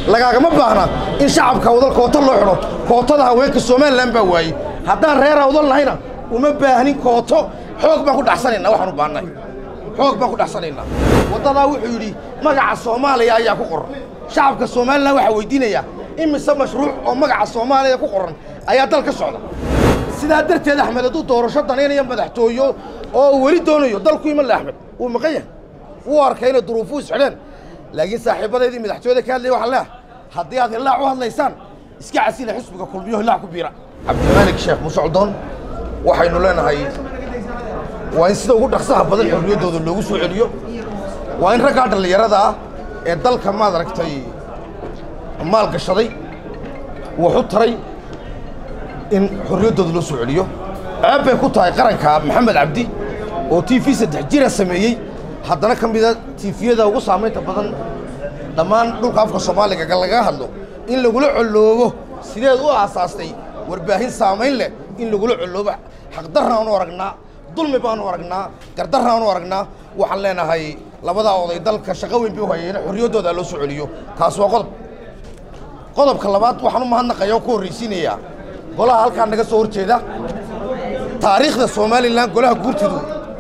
lagaagama baahna in shacabka awdal koota loo xidho kootada haweenka somalilan baa waayey haddaan reer awdal nahayna uma baahnin kooto xoog baan ku dhaxsanaynaa waxaan u baahnahay xoog baan ku dhaxsanaynaa waddadaa wuxuu yidhi magaca soomaaliya ayaa ku qoran shacabka somalilan waxaa weydiinayaa imise mashruuc oo magaca soomaaliya ku qoran ayaa dal ka socda sidaa darteed axmed hadduu doorasho danaynaya madaxtooyo oo uu weli doonayo dalku iman le axmed wuu maqan yahay wuu arkay inay duruufuu isxidheen laakiin saaxiibadeedii madaxtooyada ka hadlaya waxaan leeyahay haddii aad hillaac u hadlaysaan iska casila xisbiga kulmiyo hillaac ku biira cabdimaalik sheekh musocdoon waxaynu leenahay waa in sida ugu dhaqsaha badan xorriyaddooda loogu soo celiyo waa in raggaa dhallinyarada ah ee dalka maad aragtay maal gashaday wax u taray in xorriyaddooda loo soo celiyo ceeb bay ku tahay qaranka maxamed cabdi oo t v saddex jira sameeyey haddana ka mida tiifiyada ugu saamaynta badan dhammaan dhulka afka soomaaliga lagaga hadlo in lagula colloobo sideed u aasaastay warbaahin saamayn leh in lagula colloobo xaqdarraanu aragnaa dulmi baanu aragnaa gardarraanu aragnaa waxaan leenahay labadaa oday dalka shaqo weyn bay u hayeen xorriyaddooda loo soo celiyo kaas waa qodob qodobka labaad waxaan u mahadnaqaya oo ku horraysiinayaa golaha halkaa naga soo horjeeda taariikhda somalilan golaha guurtidu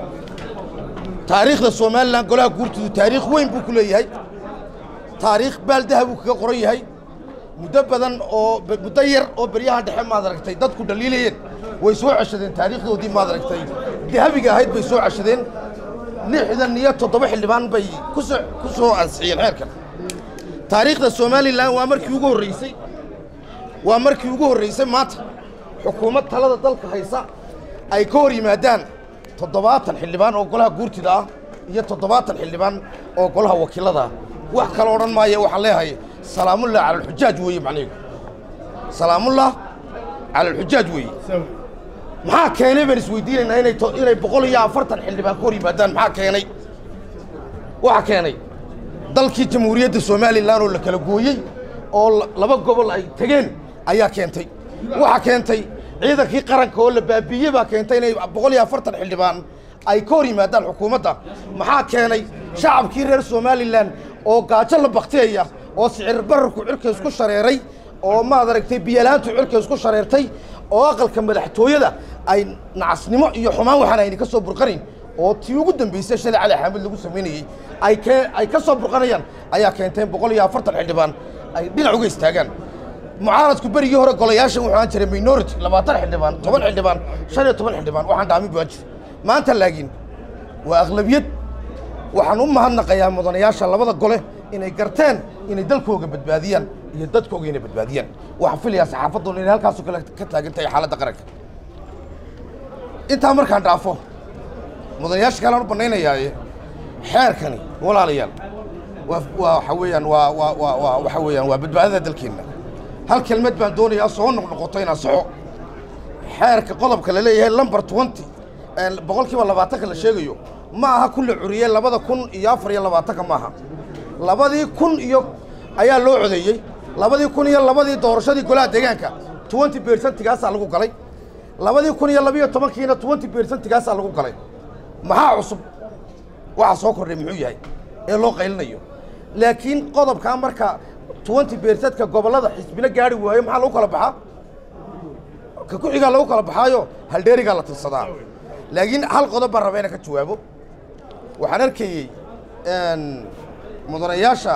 taariikhda somalilan golaha guurtidu taariikh weyn buu ku leeyahay taariikh baaldaha buu kaga qoran yahay muddo badan oo muddo yar oo beryaha dhexe maad aragtay dadku dhaliilayeen way soo ceshadeen taariikhdoodii maad aragtay dahabiga ahayd bay soo ceshadeen lixdan iyo toddoba xildhibaan bay kusoo ku soo ansixiyeen xeerkan taariikhda somalilan waa markii ugu horraysay waa markii ugu horraysay maanta xukuumad talada dalka haysa ay ka hor yimaadaan toddobaatan xildhibaan oo golaha guurtida ah iyo toddobaatan xildhibaan oo golaha wakiilada ah wax kale odhan maaya waxaan leeyahay salaamullah cala alxujaaj weeye macnaheedu salaamullah cala alxujaaj weeye maxaa keenay baan isweydiinaynaa inay inay boqol iyo afartan xildhibaan ka hor yimaadaan maxaa keenay waxaa keenay dalkii jamhuuriyadda somalilan oo la kala gooyey oo laba gobol ay tegeen ayaa keentay waxaa keentay ciidankii qaranka oo la baabiiyey baa keentay inay boqol iyo afartan xildhibaan ay ka hor yimaadaan xukuumadda maxaa keenay shacabkii reer somalilan oo gaajo la bakteeya oo sicir bararku cirka isku shareeray oo maad aragtay biyalaantu cirka isku shareertay oo aqalka madaxtooyada ay nacasnimo iyo xumaan waxaan ayna ka soo burqanayn oo tii ugu dambaysay shalay cali xaamid lagu samaynayey ay ke ay ka soo burqanayaan ayaa keentay boqol iyo afartan xildhibaan ay dhinac uga istaagaan mucaaradku berigii hore golayaashan wuxuu aan jiray minority labaatan xildhibaan toban xildhibaan shan iyo toban xildhibaan waxaan dhaamin baan jira maanta laakiin waa aqlabiyad waxaan u mahadnaqayaa mudanayaasha labada gole inay garteen inay dalkooga badbaadiyaan iyo dadkooga inay badbaadiyaan waxaan filayaa saxaafadduna inay halkaasoo kale ka taagan tahay xaaladda qaranka intaa markaan dhaafo mudanayaasha kalean u bannaynayaaye xeerkani walaalayaal waa waa waxa weeyaan waa waa waa waa waxa weeyaan waa badbaadada dalkeenna hal kelmad baan doonayaa soo noqnoqoto inaan soxo xeerka qodobka la leeyahay lumber twenty boqol kiiba labaatanka la sheegayo ma aha ku la curiyey labada kun iyo afar iyo labaatanka maaha labadii kun iyo ayaa loo codeeyey labadii kun iyo labadii doorashadii golaha deegaanka twenty bercentigaasaa lagu galay labadii kun iyo labiyo tobankiina twenty bercentigaasaa lagu galay maxaa cusub waxa soo kordhay muxuu yahay ee loo qaylinayo laakiin qodobkaa marka twenty bercentka gobollada xisbina gaari waayo maxaa lagu kala baxaa ka ku-xigaa lagu kala baxaayo haldheerigaa la tirsadaa laakiin hal qodob baan raba inaan ka jawaabo waxaan arkayey mudanayaasha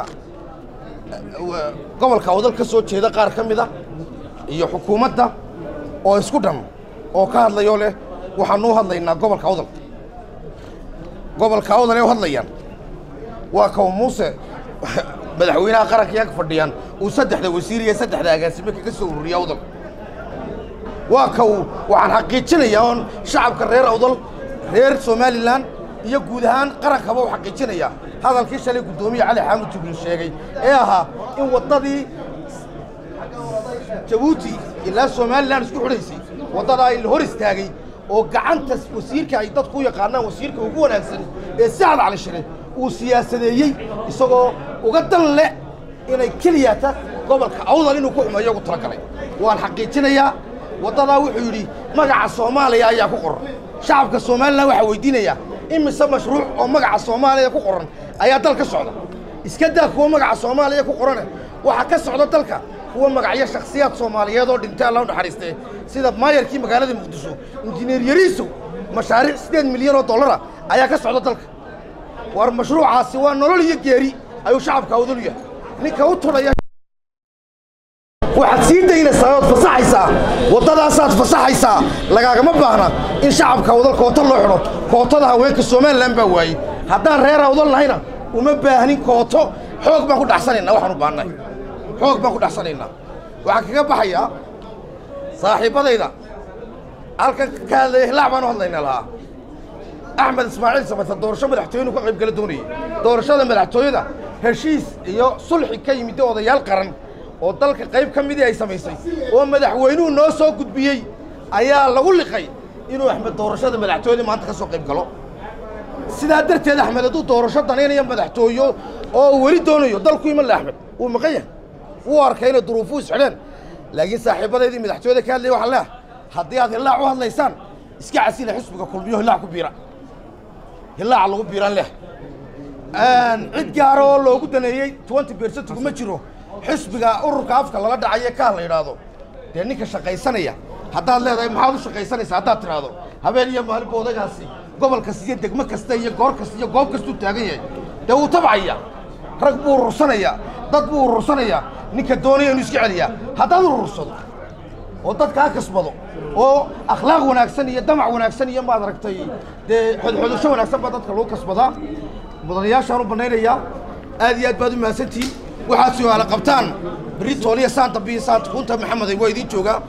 gobolka awdal ka soo jeeda qaar ka mid a iyo xukuumadda oo isku dhan oo ka hadlayoo leh waxaanu u hadlaynaa gobolka awdal gobolka awdal ay u hadlayaan waa kaw muuse madaxweynaha qaranka iyaga fadhiyaan uu saddexda wasiir iyo saddexda agaasime kaga soo ururiya awdal waa kaw waxaan xaqiijinayaa oon shacabka reer awdal reer somalilan iyo guud ahaan qarankaba u xaqiijinayaa hadalkii shalay guddoomiye cali xaamud jibriil sheegay ee ahaa in waddadii jabuuti ilaa somalilan isku xidhaysay waddadaa in la hor istaagay oo gacanta wasiirka ay dadku u yaqaanaan wasiirka ugu wanaagsan ee sacad cali shire uu siyaasadeeyey isagoo uga dan leh inay keliyata gobolka awdal inuu ku xumeeyo ugu talagalay waan xaqiijinayaa waddadaa wuxuu yidhi magaca soomaaliya ayaa ku qoran shacabka somalilan waxaa weydiinayaa imise mashruuc oo magaca soomaaliya ku qoran ayaa dal ka socda iska daa kuwa magaca soomaaliya ku qorane waxaa ka socda dalka kuwa magacyo shakhsiyaad soomaaliyeed oo dhintay alla u naxariistee sida maayarkii magaalada muqdisho injineer yariisow mashaariic siddeed milyan oo dollara ayaa ka socda dalka war mashruucaasi waa nolol iyo geeri ayuu shacabka awdal yahay ninka u tudhaya waxaad sii daynaysaa ood fasaxaysaa waddadaasaad fasaxaysaa lagaagama baahna in shacabka awdal koota loo xidho kootada haweenka somalilan baa waayey haddaan reer awdal nahayna uma baahnin kooto xoog baan ku dhaxsanaynaa waxaan u baahnahay xoog baan ku dhaxsanaynaa waxaan kaga baxayaa saaxiibbadayda halkan ka hadlaya hilaac baan u hadlayna lahaa axmed ismaaciil samata doorasho madaxtooyenu ka qayb gala doonayey doorashada madaxtooyada heshiis iyo sulxi ka yimid odayaal qaran oo dalka qayb ka midii ay samaysay oo madaxweynuhu noo soo gudbiyey ayaa lagu liqay inuu axmed doorashada madaxtooyada maanta ka soo qayb galo sidaa darteed axmed hadduu doorasho danaynaya madaxtooyo oo weli doonayo dalku iman le axmed wuu maqan yahay wuu arkay inay duruufuu isxidheen laakiin saaxiibadaydii madaxtooyada ka hadlaya waxaan leehay haddii aad hillaac u hadlaysaan iska casila xisbiga kulmiyo hillaac ku biira hillaaca lagu biiraan leh cid gaara oo loogu daneeyey twenty bercent kuma jiro xisbiga ururka afka lala dhacayo kaa la yidhaahdo dee ninka shaqaysanaya haddaad leedahay maxaad u shaqaysanaysaa haddaad tidhaahdo habeen iyo maalinba odagaasi gobol kasta iyo degmo kasta iyo goor kasta iyo goob kastuu taagan yahay dee wuu tabcaya rag buu urursanayaa dad buu urursanayaa ninka doonaya inuu iska celiyaa haddaad urursado oo dad kaa kasbado oo akhlaaq wanaagsan iyo damac wanaagsan iyo maad aragtay dee xodxodasho wanaagsan baa dadka lagu kasbadaa mudanayaashaan u bannaynayaa aad iyo aad baad u mahadsantihiin waxaad su-aala qabtaan berri tooliya saanta biyo saanta kunta maxameday waa idiin joogaa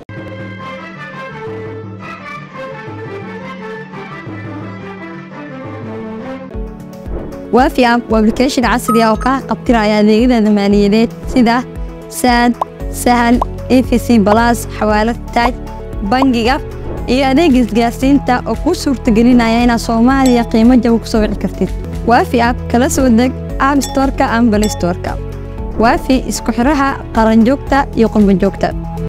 waafi app waa application casri ah oo kaa qabtiraya adeegyada maaliyadeed sida saad sahal efc balas xawaalad taaj bangiga iyo adeega isgaarsiinta oo kuu suurtagelinaya inaad soomaaliya qiimo jaba ku soo wici kartid waafi app kala soo deg app storeka ama balay storeka waafi isku xidhaha qaranjoogta iyo qurbanjoogta